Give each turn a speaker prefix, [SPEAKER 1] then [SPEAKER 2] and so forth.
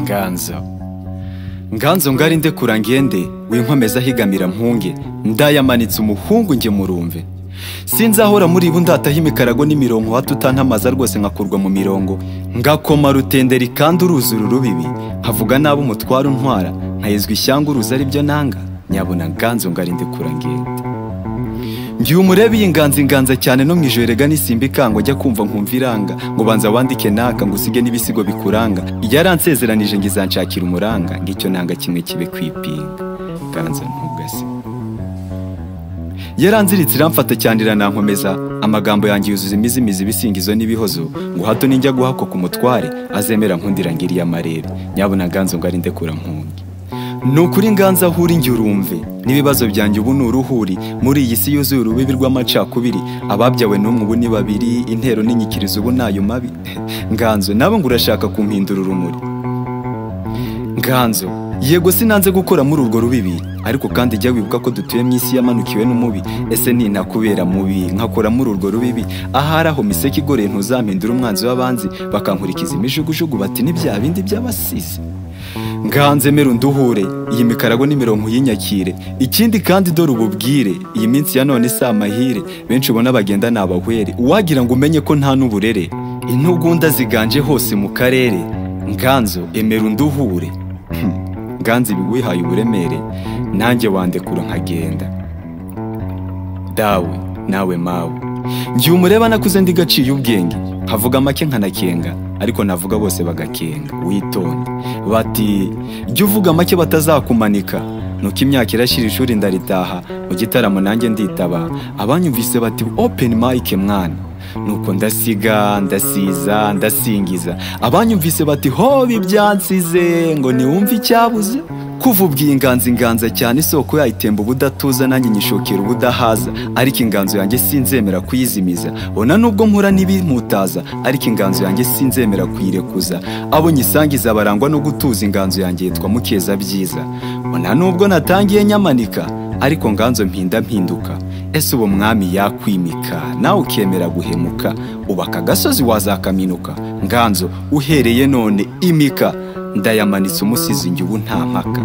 [SPEAKER 1] nganzo nganzo ngari nde kurangiyende winkomeza higamira mpunge ndayamanitse umuhungu nge murumve sinzahora muri bo ndataho imikarago n'imirongo hato utantamaza rwose nkakurwa mu mirongo ngakoma rutenderi kandi uruzura urubibi nkavuga nabi umutwaro untwara nkayezwa ishyanga uruzi ari byo nanga nyabona nganzo ngari nde kurangiyende ngiye umurebe iyi nganza inganza cyane no mu ijoro rega n'isimba ikanga ujya kumva nkumva iranga ngo banza wandike naka ngo usige n'ibisigo bikuranga yaransezeranije ngo izanshakira umuranga ngo icyo nanga kimwe kibe kwipinga nganza ntugase yaranziritse iramfata cyane iranankomeza amagambo yanjye yuzuza imizimizi ibisingizo n'ibihozo ngo hato ninjya guhakwa ku mutware azemera nkundira ngiriye amarere nyabona nganzo ngo arinde kura nkunge ni ukuri nganza aho uri njye urumve n'ibibazo byanjye ubu ni uruhuri muri iyi si yuzuye urubibi rw'amacakubiri ababyawe n'umwe ubu ni babiri intero n'inyikirizo ubu ni ayo mabi nganzo nabo ngo urashaka kumpindura urumuri nganzo yego sinanze gukora muri urwo rubibi ariko kandi jya wibuka ko dutuye mu isi yamanukiwe n'umubi ese ni nakubera mubi nkakora muri urwo rubibi ahari aho miseke igoreye ntuzampindura umwanzi w'abanzi bakankurikiza imijugujugu bati ni bya bindi by'abasizi nganze mera unduhure iyi mikarago n'imirongo y'inyakire ikindi kandi dore ububwire iyi minsi ya none si amahire benshi ubona bagenda ni abahwere uwagira ngo umenye ko nta n'uburere intugunda ziganje hose mu karere nganzo emera unduhure Hmm, nganzo ibi wihaye uburemere nanjye wandekura nkagenda dawe nawe mawe ngiye umureba nakuze ndi gaciye ubwenge nkavuga make nkanakenga ariko navuga bose bagakenga witonde bati jya uvuga make batazakumanika nuko imyaka irashyira ishuri ndaritaha mu gitaramo nanjye nditaba abanyumvise bati openi mayike mwana nuko ndasiga ndasiza ndasingiza abanyumvise bati hoba ibyansize ngo niwumve icyabuze kuva ubwiye inganza inganza cyane isoko yayitemba ubudatuza nanjye nyishokera ubudahaza ariko inganzo yanjye sinzemera kuyizimiza ona nubwo nkura n'ibimutaza ariko inganzo yanjye sinzemera kuyirekuza abo nyisangiza barangwa no gutuza inganzo yanjye yitwa mukeza byiza ona nubwo natangiye nyamanika ariko nganzo mpinda mpinduka ese uwo mwami yakwimika nawe ukemera guhemuka ubaka agasozi wazakaminuka nganzo uhereye none imika ndayamanitse umusizi njye ubu nta mpaka